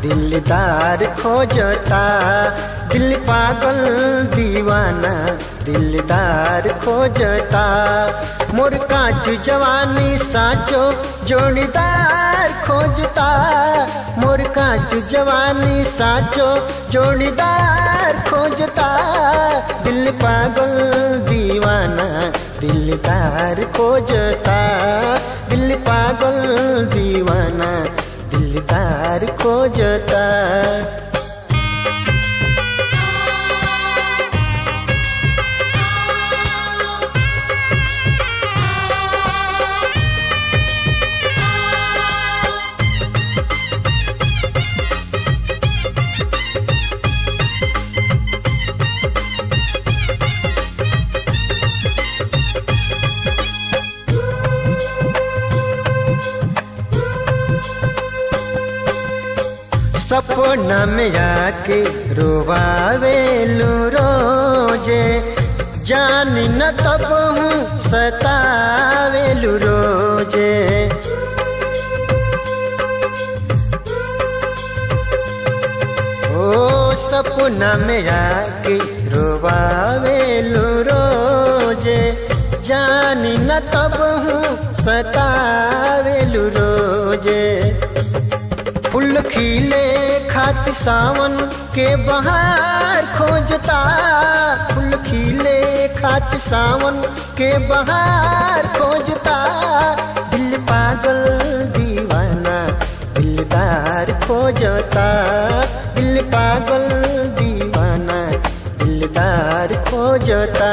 दिलदार खोजता दिल पागल दीवाना दिलदार खोजता मोर काच जवानी साचो जोड़ीदार खोजता मोर काच जवानी साचो जोड़ीदार खोजता दिल पागल दीवाना दिलदार खोजता दिल पागल दीवाना दिलदार खोजता सपना में आके रोवावेलू रोजे जान न तब हूँ सतावेलू रोजे ओ सपना में आके रोवावेलू रोजे जान न तब हूँ सतावेलू रोजे फूल खिले खात सावन के बहार खोजता फूल खिले खात सावन के बहार खोजता दिल पागल दीवाना दिलदार खोजता दिल पागल दीवाना दिलदार खोजता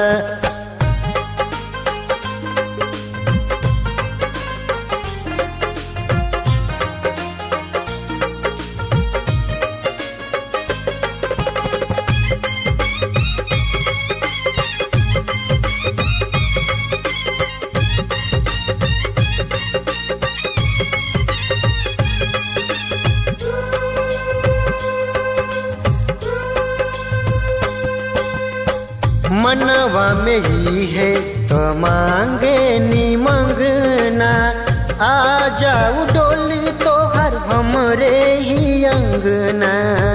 मनवा में ही है तो मांगे नी मंगना आ जाऊ डोली तो हर हमरे ही अंगना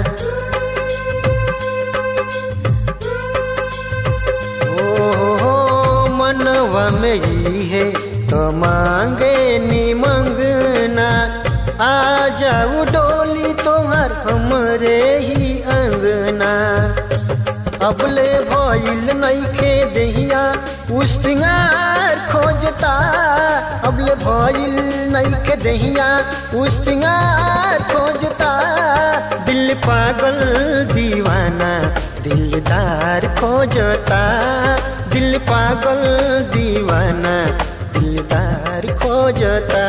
ओ हो मनवा में ही है तो मांगे नी मंगना आ जाऊ डोली तो हर हमरे ही अंगना अबले भइल नइखे दहिया उस्तिंगार खोजता अबले भइल नइखे दहिया उस्तिंगार खोजता दिल पागल दीवाना दिलदार खोजता दिल पागल दीवाना दिलदार खोजता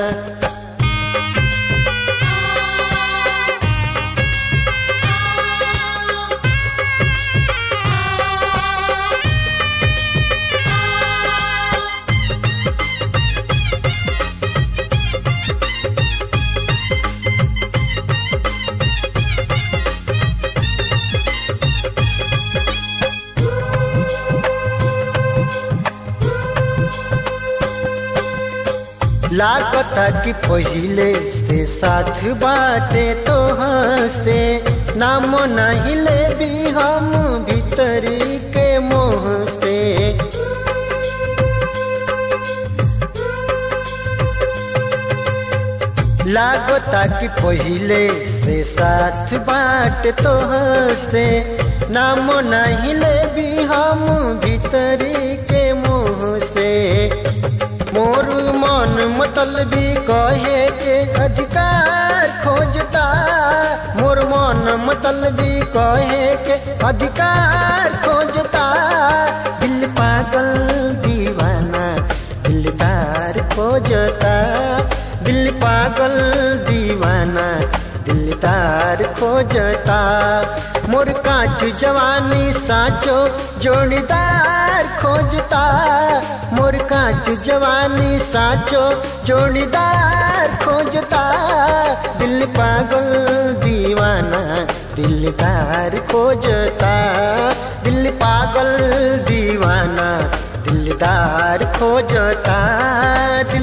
लागता कि पहिले से साथ बाटे तो हंसते नाम नहीं ले भी हम भीतरी के मोह से लागता कि पहिले से साथ बाट तो हंसते नाम नहीं ले भी हम भीतरी के मोह से मोर मन मतलबी कहे के अधिकार खोजता मोर मन मतलबी कहे के अधिकार खोजता दिल पागल दीवाना दिलदार खोजता दिल पागल दीवाना दिलदार खोजता मोर काच जवानी साचो जोड़ीदार खोजता मोर काच जवानी साचो जोड़ीदार खोजता दिल पागल दीवाना दिलदार खोजता दिल पागल दीवाना दिलदार खोजता दिल